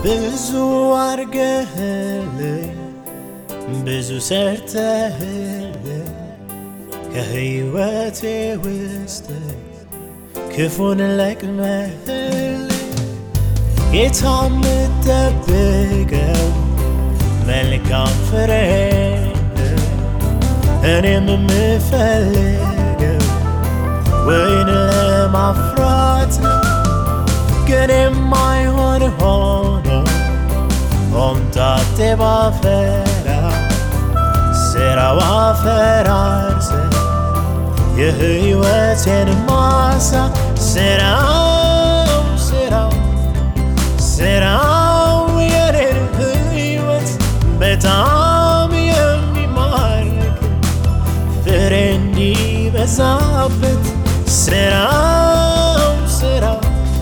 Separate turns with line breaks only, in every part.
ብዙ አርገህልኝ ብዙ ሰርተህልኝ ከህይወቴ ውስጥ ክፉን ለቅመህልኝ ጌታ የምጠብቀው መልካም ፍሬ እኔም የምፈልገው ወይን ለማፍራት ነው ግን የማይሆን ሆኖ ሆምጣጤ ባፈራ ስራው አፈራርሰ የህይወቴን ማሳ ስራው ስራው ስራው የኔን ህይወት በጣም የሚማርክ ፍሬ እንዲበዛበት ስራው ስራው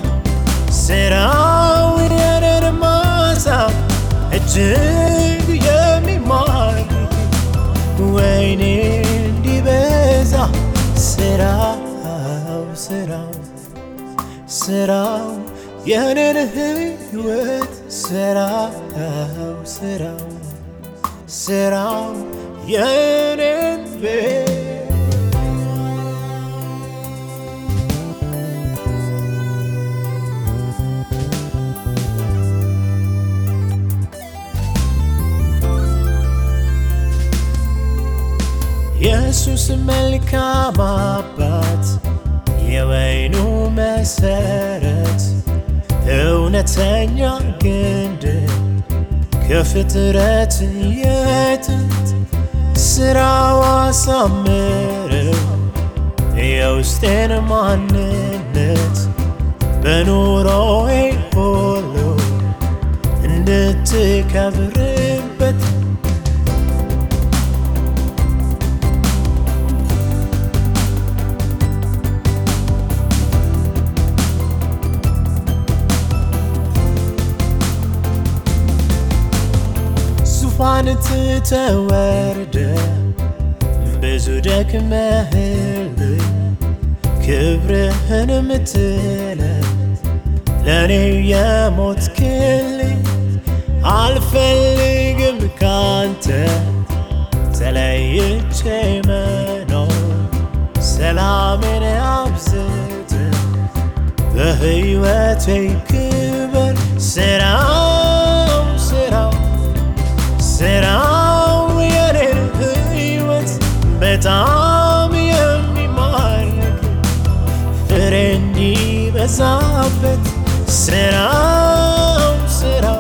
ስራው የኔን ማሳ እጅግ የሚማርክ ወይኔ እንዲበዛ ስራው ስራው ስራው የኔን ህይወት ስራው ስራው ስራው የኔን ቤት ኢየሱስ መልካም አባት የወይኑ መሰረት እውነተኛ ግንድ ከፍጥረት የጥንት ስራው አሳምረው የውስጤን ማንነት በኑሮዬ ሁሉ እንድትከብርበት ዙፋን ትተወርደ ብዙ ደክመህልኝ ክብርህን ምትለ ለእኔ የሞትክልኝ አልፈልግም ካንተ ተለይቼ መኖር ሰላሜን አብዝተ በሕይወቴ ክብር ስራው ስራው ስራው የኔን ሕይወት በጣም የሚማርክ ፍሬ እንዲበዛበት ስራው ስራው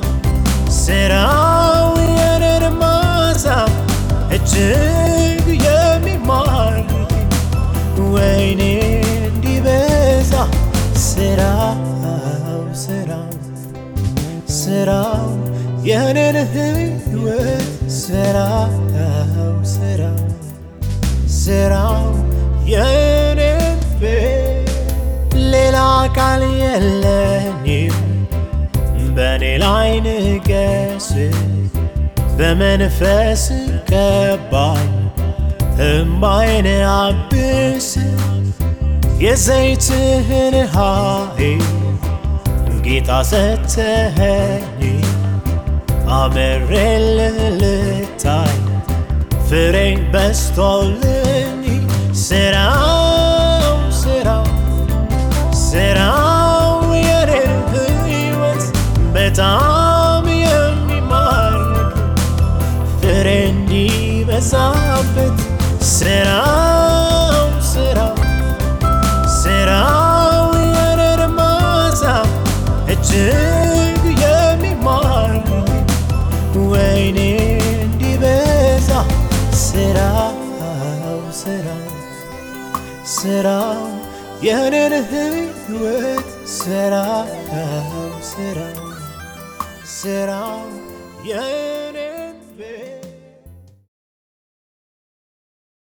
ስራው የኔን ማሳ እጅግ የሚማርክ ወይኔ እንዲበዛ ስራው ስራው ስራው የኔን ህይወት ስራው ስራው ስራው የኔን ቤት ሌላ ቃል የለኝም በእኔ ላይ ንገስ በመንፈስ ቀባኝ እምባይን አብስ የዘይትህን ኃይል ጌታ ሰተኸኝ አምሬልህ ልታይ ፍሬ በስቶልኝ ስራው ስራው ስራው የኔን ህይወት በጣም የሚማርክ ፍሬ እንዲበዛበት ስራው ስራው ስራው የኔን ማሳ እጅግ የሚማርክ ወይኔ እንዲበዛ ስራው ስራው ስራው የኔን ህይወት ስራው ስራው ስራው የኔ